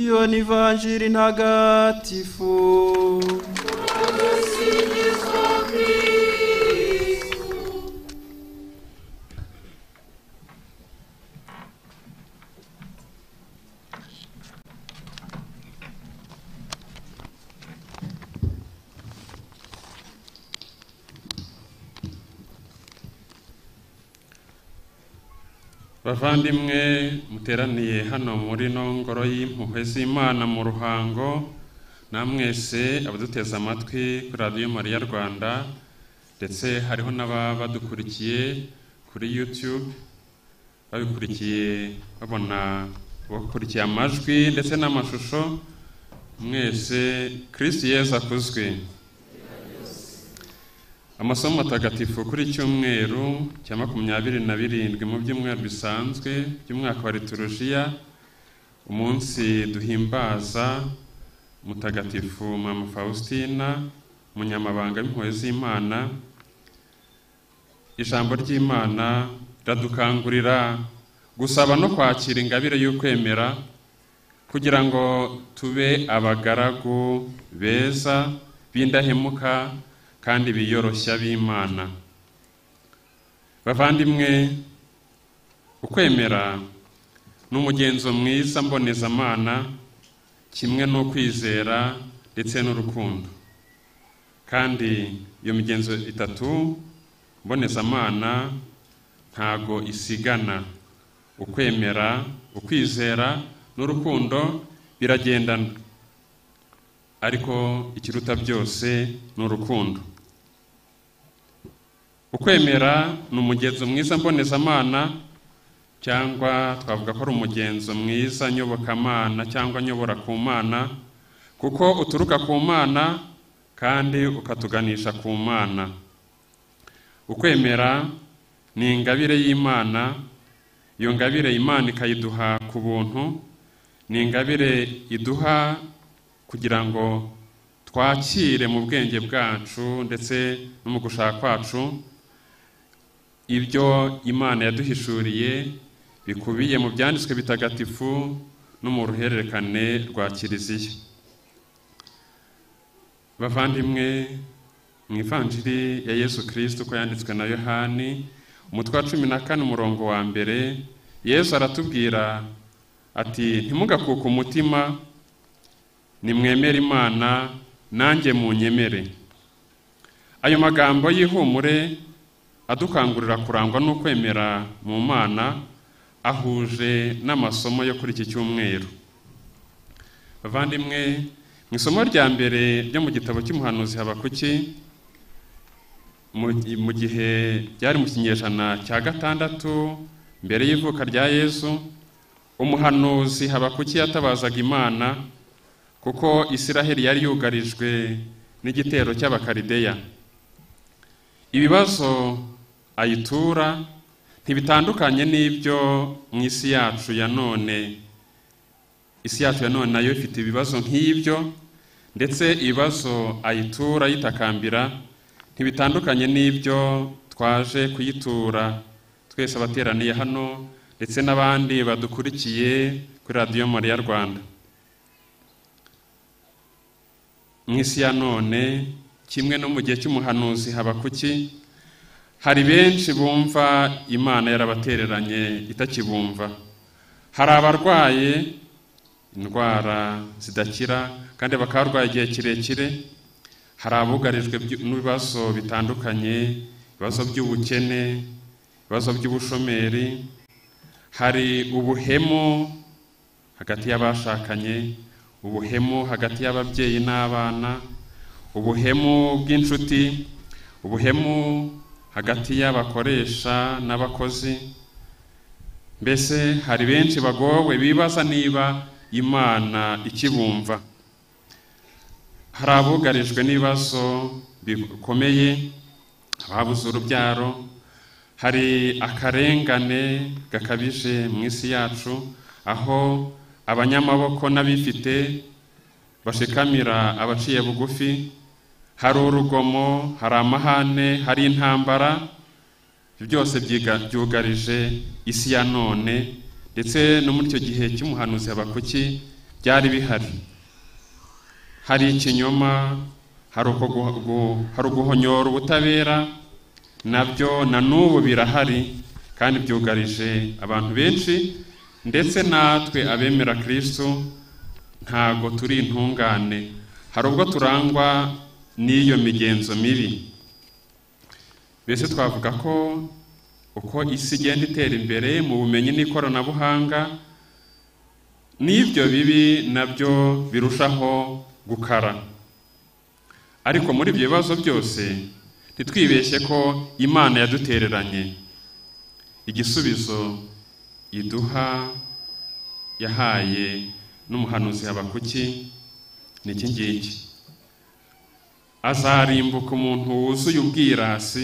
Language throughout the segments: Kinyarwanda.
iyo ni vanjiri ntagatifu bavandimwe muteraniye hano muri ino ngoro y'impuhwe z'imana mu ruhango namwese abaduteze amatwi kuri radiyo mariya rwanda ndetse hariho n'ababa badukurikiye kuri yutube babikurikiye babona bakurikiye amajwi ndetse n'amashusho mwese kirisi yeza akuzwe amasomo matagatifu kuri cyumweru cya makumyabiri na birindwi mu byumweru bisanzwe by'umwaka wa liturushiya umunsi duhimbaza mutagatifu mama faustina umunyamabanga w'impuhwe z'imana ijambo ry'imana riradukangurira gusaba no kwakira ingabire y'ukwemera kugira ngo tube abagaragu beza b'indahemuka kandi biyoroshya b'imana bavandimwe ukwemera ni umugenzo mwiza mbonezamana kimwe n'ukwizera ndetse n'urukundo kandi iyo migenzo itatu mbonezamana ntago isigana ukwemera ukwizera n'urukundo biragendana ariko ikiruta byose ni urukundo ukwemera ni umugenzo mwiza mbonezamana cyangwa twavuga ko ari umugenzo mwiza nyobokamana cyangwa nyobora ku mana kuko uturuka ku mana kandi ukatuganisha ku mana ukwemera ni ingabire y'imana iyo ngabire imana ikayiduha ku buntu ni ingabire iduha kugira ngo twakire mu bwenge bwacu ndetse no mu gushaka kwacu ibyo imana yaduhishuriye bikubiye mu byanditswe bitagatifu no mu ruhererekane rwa kiliziya bavandimwe mu ivanjiri ya yesu kirisiti uko yanditswe na yohani umutwe wa cumi na kane umurongo wa mbere yesu aratubwira ati ntimugakuke umutima nimwemere imana nanjye munyemere ayo magambo y'ihumure adukangurira kurangwa n'ukwemera mu mana ahuje n'amasomo yo kuri iki cyumweru bavandimwe mu isomo rya mbere ryo mu gitabo cy'umuhanuzi habakuki mu gihe byari mu kinyejana cya gatandatu mbere y'ivuka rya yesu umuhanuzi habakuki yatabazaga imana kuko Isiraheli yari yugarijwe n'igitero cy'abakarideya ibibazo ayitura ntibitandukanye n'ibyo mu isi yacu ya none isi yacu ya none nayo ifite ibibazo nk'ibyo ndetse ibibazo ayitura yitakambira ntibitandukanye n'ibyo twaje kuyitura twese abateraniye hano ndetse n'abandi badukurikiye kuri radiyo mariya rwanda mu isi ya none kimwe no mu gihe cy'umuhanuzi habakuki hari benshi bumva imana yarabatereranye itakibumva hari abarwaye indwara zidakira kandi bakaba barwaye igihe kirekire hari abugarijwe n'ibibazo bitandukanye ibibazo by'ubukene ibibazo by'ubushomeri hari ubuhemu hagati y'abashakanye ubuhemu hagati y'ababyeyi n'abana ubuhemu bw'inshuti ubuhemu hagati y'abakoresha n'abakozi mbese hari benshi bagowe bibaza niba imana ikibumva hari abugarijwe n'ibibazo bikomeye ababuze urubyaro hari akarengane gakabije mu isi yacu aho abanyamaboko n'abifite bashikamira abaciye bugufi hari urugomo hari amahane hari intambara byose byugarije isi ya none ndetse no muri icyo gihe cy'umuhanuzi habakuki byari bihari hari ikinyoma hari uko gu- gu- hari uguhonyora ubutabera nabyo na n'ubu birahari kandi byugarije abantu benshi ndetse natwe abemera kirisitu ntago turi intungane hari ubwo turangwa n'iyo migenzo mibi mbese twavuga ko uko isi igenda itera imbere mu bumenyi n'ikoranabuhanga n'ibyo bibi nabyo birushaho gukara ariko muri ibyo bibazo byose ntitwibeshye ko imana yadutereranye igisubizo iduha yahaye n'umuhanuzi habakuki ni iki ngiki azarimbuka umuntu wuzuye ubwirasi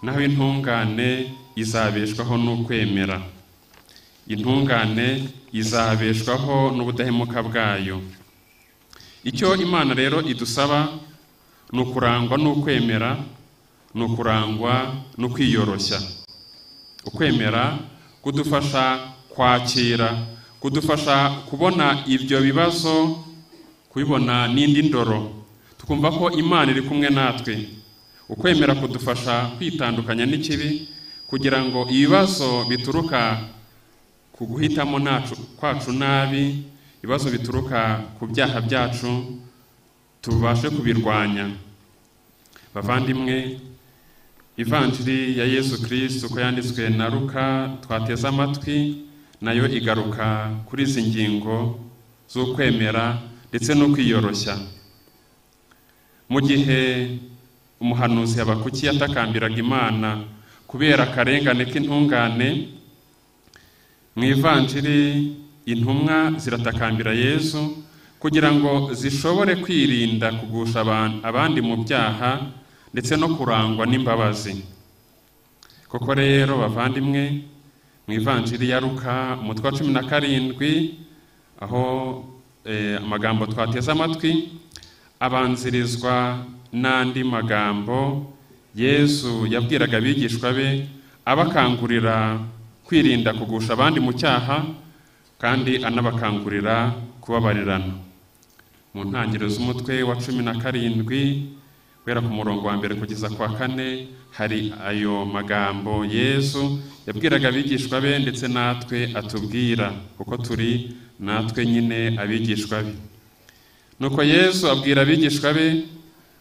naho intungane izabeshwaho n'ukwemera intungane izabeshwaho n'ubudahemuka bwayo icyo imana rero idusaba ni ukurangwa n'ukwemera ni ukurangwa no kwiyoroshya ukwemera kudufasha kwakira kudufasha kubona ibyo bibazo kubibona n'indi ndoro tukumva ko imana iri kumwe natwe ukwemera kudufasha kwitandukanya n'ikibi kugira ngo ibibazo bituruka ku guhitamo nacu kwacu nabi ibibazo bituruka ku byaha byacu tubashe kubirwanya bavandimwe ivanjiri ya yesu kirisito uko yanditswe na ruka twateze amatwi nayo igaruka kuri izi ngingo z'ukwemera ndetse no kwiyoroshya mu gihe umuhanuzi habakuki yatakambiraga imana kubera akarengane k'intungane mu ivanjiri intumwa ziratakambira yesu kugira ngo zishobore kwirinda kugusha aban- abandi mu byaha ndetse no kurangwa n'imbabazi koko rero bavandimwe mu ivanjiri ya ruka umutwe wa cumi na karindwi aho eh, amagambo twateze amatwi abanzirizwa n'andi magambo yesu yabwiraga abigishwa be abakangurira kwirinda kugusha abandi mu cyaha kandi anabakangurira kubabarirana mu ntangiriro z'umutwe wa cumi na karindwi guhera ku murongo wa mbere kugeza ku wa kane hari ayo magambo yesu yabwiraga abigishwa be ndetse natwe atubwira kuko turi natwe nyine abigishwa be nuko yesu abwira abigishwa be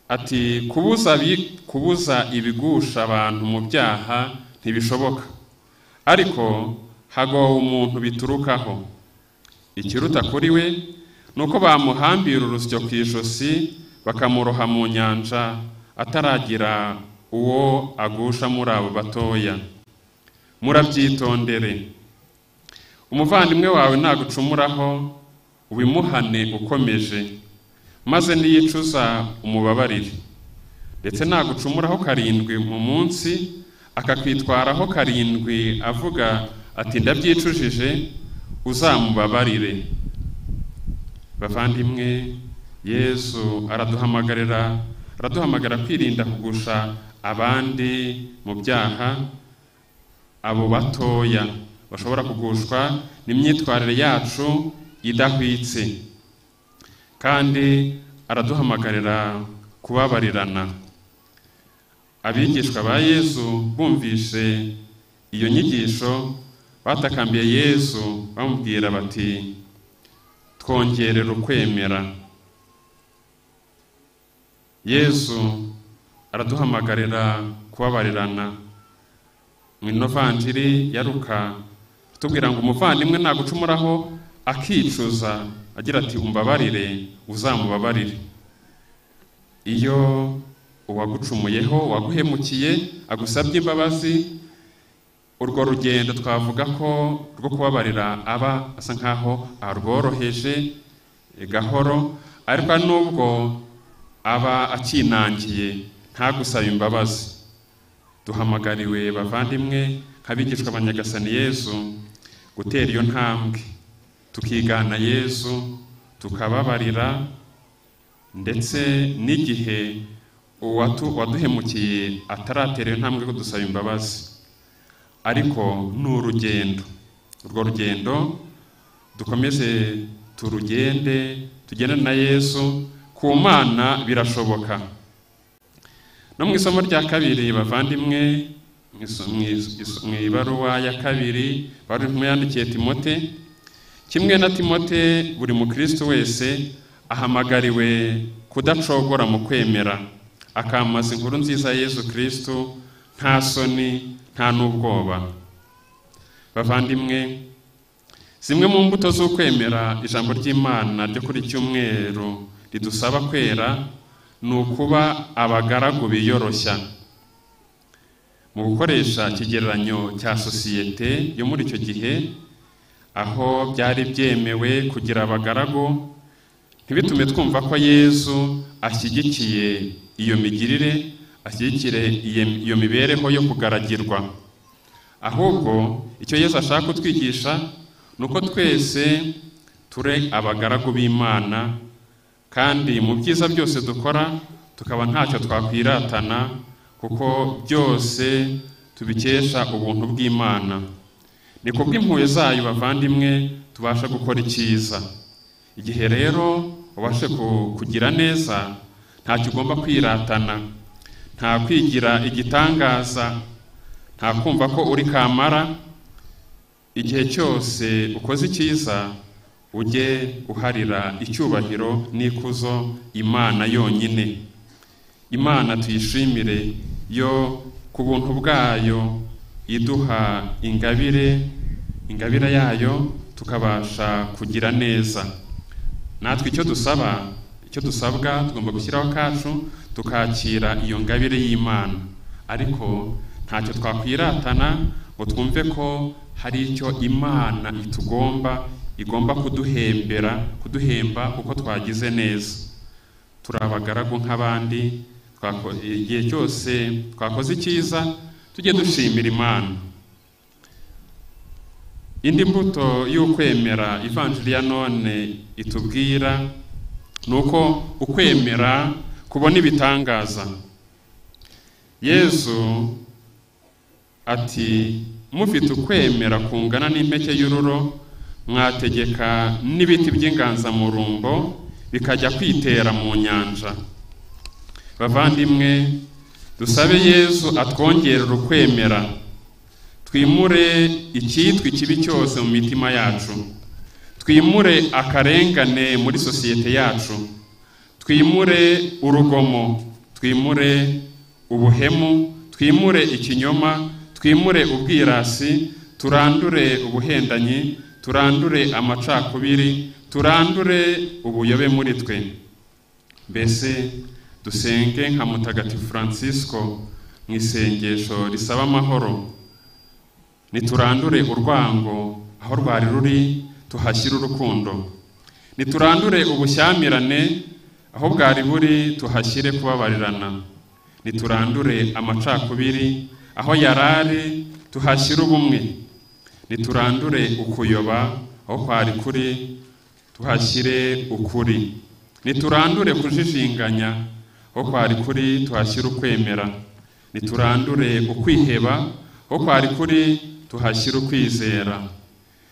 ati kubuza abi- kubuza ibigusha abantu mu byaha ntibishoboka ariko hagowe umuntu biturukaho ikiruta kuri we ni uko bamuhambira urusyo ku ijosi bakamuroha mu nyanja ataragira uwo agusha muri abo batoya murabyitondere umuvandimwe wawe nagucumuraho ubimuhane ukomeje maze niyicuza umubabarire ndetse nagucumuraho karindwi mu munsi akakwitwaraho karindwi avuga ati ndabyicujije uzamubabarire bavandimwe yesu araduhamagarira araduhamagara kwirinda kugusha abandi mu byaha abo batoya bashobora kugushwa n'imyitwarire yacu idahwitse kandi araduhamagarira kubabarirana abigishwa ba yesu bumvise iyo nyigisho batakambiye yesu bamubwira bati twongerere ukwemera yesu araduhamagarira kubabarirana mu inovanjiri ya ruka tubwira ngo umuvandimwe nagucumuraho akicuza agira ati umbabarire uzamubabarire iyo uwagucumuyeho uwaguhemukiye agusabye imbabazi urwo rugendo twavuga ko rwo kubabarira aba asa nkaho arworoheje eh, gahoro ariko nubwo aba akinangiye ntagusaba imbabazi duhamagariwe bavandimwe nk'abigishwa ba nyagasani yesu gutera iyo ntambwe tukigana yesu tukababarira ndetse n'igihe uwatu- uwaduhemukiye ataratera iyo ntambwe yo kudusaba imbabazi ariko ni urugendo urwo rugendo dukomeze turugende tugendane na yesu ku mana birashoboka no mu isomo rya kabiri bavandimwe mu iso- mu is- is- mu ibaruwa ya kabiri baruwa yandikiye timote kimwe na timote buri mukristo wese ahamagariwe kudacogora mu kwemera akamamaza inkuru nziza ya yesu kristo nta soni nta n'ubwoba bavandimwe zimwe mu mbuto z'ukwemera ijambo ry'imana ryo kuri cyumweru ridusaba kwera ni ukuba abagaragu biyoroshya mu gukoresha ikigereranyo cya sosiyete yo muri icyo gihe aho byari byemewe kugira abagaragu ntibitume twumva ko yezu ashyigikiye iyo migirire ashyigikire iyo- iyo mibereho yo kugaragirwa ahubwo icyo yesu ashaka kutwigisha ni uko twese ture abagaragu b'imana kandi mu byiza byose dukora tukaba ntacyo twakwiratana kuko byose tubikesha ubuntu bw'imana ni ku bw'impuhwe zayo bavandimwe tubasha gukora icyiza igihe rero ubashe ku- kugira neza ntacyo ugomba kwiratana nta kwigira igitangaza nta kumva ko uri kamara igihe cyose ukoze icyiza ujye uharira icyubahiro n'ikuzo imana yonyine imana tuyishimire yo ku buntu bwayo iduha ingabire ingabire yayo tukabasha kugira neza natwe icyo dusaba icyo dusabwa tugomba gushyiraho akacu tukakira iyo ngabire y'imana ariko ntacyo twakwiratana ngo twumve ko hari icyo imana itugomba igomba kuduhembera kuduhemba kuko twagize neza turi abagaragu nk'abandi twako- igihe cyose twakoze icyiza tujye dushimira imana indi mbuto y'ukwemera ivanjiri ya none itubwira ni uko ukwemera kubona ibitangaza yezu ati mufite ukwemera kungana n'impeke y'ururo mwategeka n'ibiti by'inganzamurumbo bikajya kwitera mu nyanja bavandimwe dusabe yezu atwongerera ukwemera twimure icyitwa ikibi cyose mu mitima yacu twimure akarengane muri sosiyete yacu twimure urugomo twimure ubuhemu twimure ikinyoma twimure ubwirasi turandure ubuhendanyi turandure amacakubiri turandure ubuyobe muri twe mbese dusenge nka mutagatifu francisco mu isengesho risaba amahoro niturandure urwango aho rwari ruri tuhashyire urukundo niturandure ubushyamirane aho bwari buri tuhashyire kubabarirana niturandure amacakubiri aho yarari tuhashyire ubumwe niturandure ukuyoba aho kwari kuri tuhashyire ukuri niturandure kujijinganya aho kwari kuri tuhashyire ukwemera niturandure ukwiheba aho kwari kuri tuhashyire ukwizera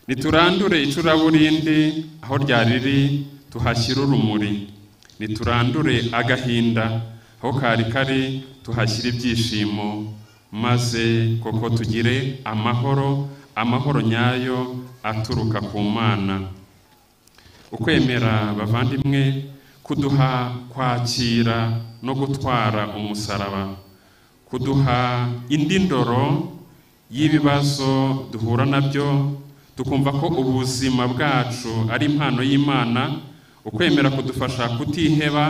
niturandure icuraburindi aho ryari riri tuhashyire urumuri niturandure agahinda aho kari kari tuhashyire ibyishimo maze koko tugire amahoro amahoro nyayo aturuka ku mana ukwemera bavandimwe kuduha kwakira no gutwara umusaraba kuduha indi ndoro y'ibibazo duhura nabyo tukumva ko ubuzima bwacu ari impano y'imana ukwemera kudufasha kutiheba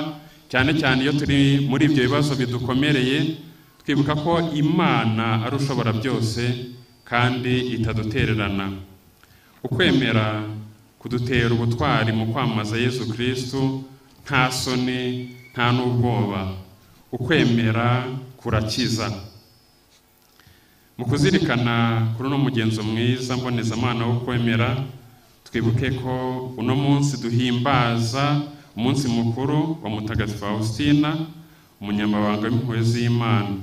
cyane cyane iyo turi muri ibyo bibazo bidukomereye twibuka ko imana ari ushobora byose kandi itadutererana ukwemera kudutera ubutwari mu kwamamaza yesu kristu nta soni nta n'ubwoba ukwemera kurakiza mu kuzirikana kuri uno mugenzo mwiza mbonezamana wo kwemera twibuke ko uno munsi duhimbaza umunsi mukuru wa mutagatifu faustina umunyamabanga w'impuhwe z'imana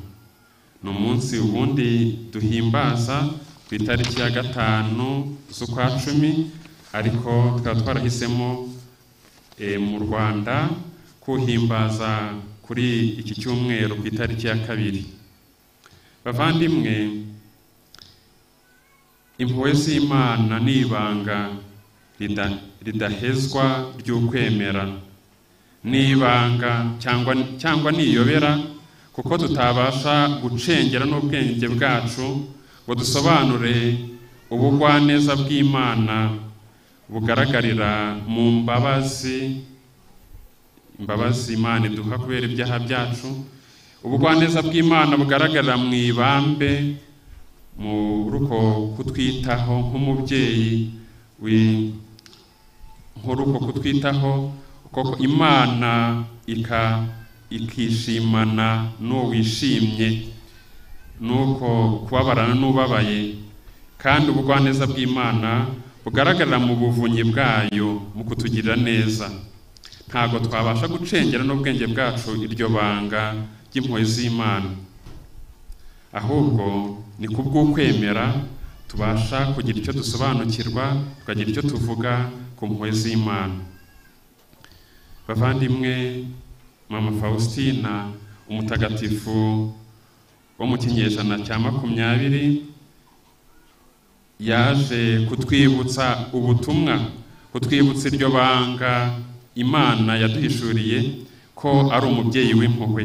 ni umunsi ubundi duhimbaza ku itariki ya gatanu z'ukwa cumi ariko tukaba twarahisemo eh, mu rwanda kuhimbaza kuri iki cyumweru ku itariki ya kabiri bavandimwe impuhwe z'imana ni ibanga rida- ridahezwa ry'ukwemera ni ibanga cyangwa cyangwa niyobera kuko tutabasha gucengera n'ubwenge bwacu ngo dusobanure ubugwaneza bw'imana bugaragarira mu mbabazi imbabazi imana iduha kubera ibyaha byacu ubugwaneza bw'imana bugaragarira mu ibambe mu ruko kutwitaho nk'umubyeyi wi- nk'uruko kutwitaho kuko imana ika ikishimana n'uwishimye nuko kubabarana n'ubabaye kandi ubugwaneza bw'imana bugaragarira mu buvunyi bwayo mu kutugirira neza ntabwo twabasha gucengera n'ubwenge bwacu iryo banga ry'impuhwe z'imana ahubwo ni kubw'ukwemera tubasha kugira icyo dusobanukirwa tukagira icyo tuvuga ku mpuhwe z'imana bavandimwe mama faustina umutagatifu wo mu kinyejana cya makumyabiri yaje kutwibutsa ubutumwa kutwibutsa iryo banga imana yaduhishuriye ko ari umubyeyi w'impuhwe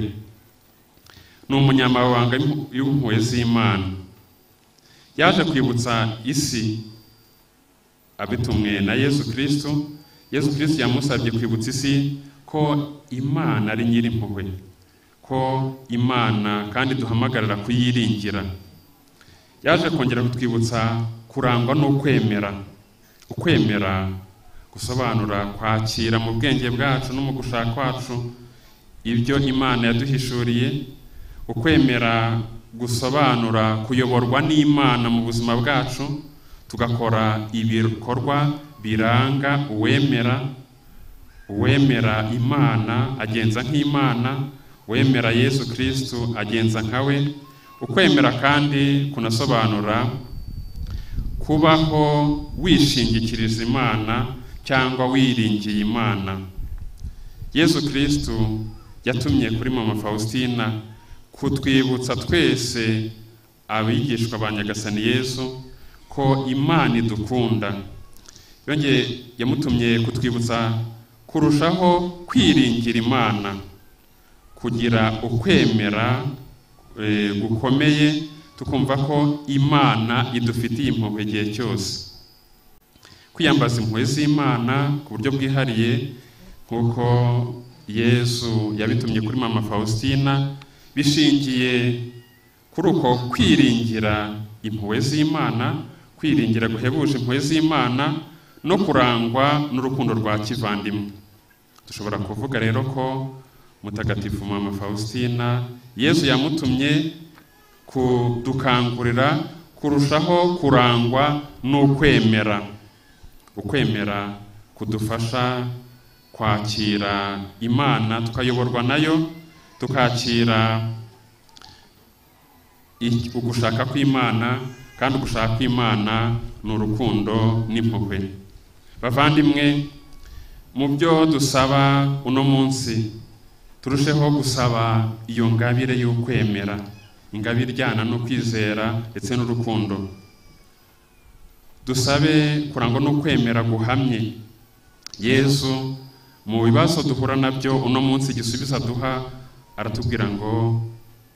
ni umunyamabanga w'impuhwe z'imana yaje kwibutsa isi abitumwe na yesu kirisito yesu kirisito yamusabye kwibutsa isi ko imana ari nyir'impuhwe ko imana kandi duhamagarira kuyiringira yaje kongera kutwibutsa kurangwa n'ukwemera ukwemera gusobanura kwakira mu bwenge bwacu no mu gushaka kwacu ibyo imana yaduhishuriye ukwemera gusobanura kuyoborwa n'imana mu buzima bwacu tugakora ibikorwa biranga uwemera uwemera imana agenza nk'imana uwemera yesu kirisito agenza nka we ukwemera kandi kunasobanura kubaho wishingikiriza imana cyangwa wiringiye imana yesu kirisito yatumye kuri mama faustina kutwibutsa twese abigishwa ba nyagasani yesu ko imana idukunda yongeye yamutumye kutwibutsa kurushaho kwiringira imana kugira ukwemera eh, gukomeye tukumva ko imana idufitiye impuhwe igihe cyose kwiyambaza impuhwe z'imana ku buryo bwihariye nk'uko yesu yabitumye kuri mama faustina bishingiye kuri uko kwiringira impuhwe z'imana kwiringira guhebuje impuhwe z'imana no kurangwa n'urukundo rwa kivandimwe dushobora kuvuga rero ko mutagatifu mama faustina yesu yamutumye kudukangurira kurushaho kurangwa n'ukwemera ukwemera kudufasha kwakira imana tukayoborwa nayo tukakira i- ugushaka kw'imana kandi ugushaka kw'imana ni urukundo n'impuhwe bavandimwe mu byo dusaba uno munsi turusheho gusaba iyo ngabire y'ukwemera ingabire ijyana no kwizera ndetse n'urukundo dusabe kurangwa no kwemera guhamye yesu mu bibazo duhura nabyo uno munsi igisubizo aduha aratubwira ngo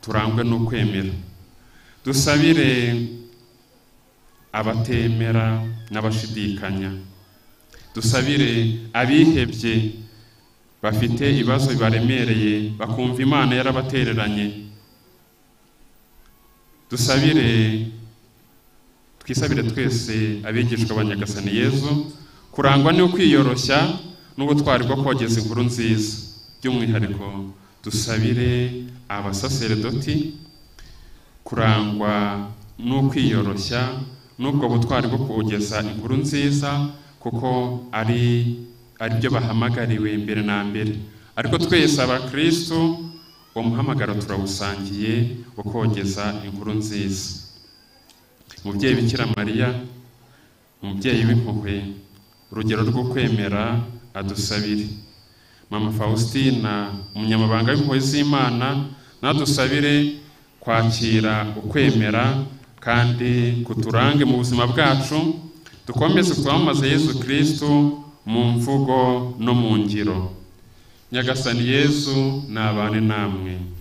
turangwe no kwemera dusabire abatemera n'abashidikanya dusabire abihebye bafite ibibazo bibaremereye bakumva imana yarabatereranye dusabire twisabire twese abigishwa ba nyagasani yezu kurangwa no kwiyoroshya n'ubutwari bwo kogeza inkuru nziza by'umwihariko dusabire abasaseredoti kurangwa no kwiyoroshya n'ubwo butwari bwo kogeza inkuru nziza kuko ari aribyo bahamagariwe mbere na mbere ariko twese abakristo uwo muhamagaro turawusangiye wo kogeza inkuru nziza umubyeyi bikira mariya umubyeyi w'impuhwe urugero rwo kwemera adusabire mama faustina umunyamabanga w'impuhwe z'imana nadusabire kwakira ukwemera kandi kuturange mu buzima bwacu dukomeze twamamaze yesu kirisitu mu mvugo no mu ngiro nyagasani yesu ni abantu namwe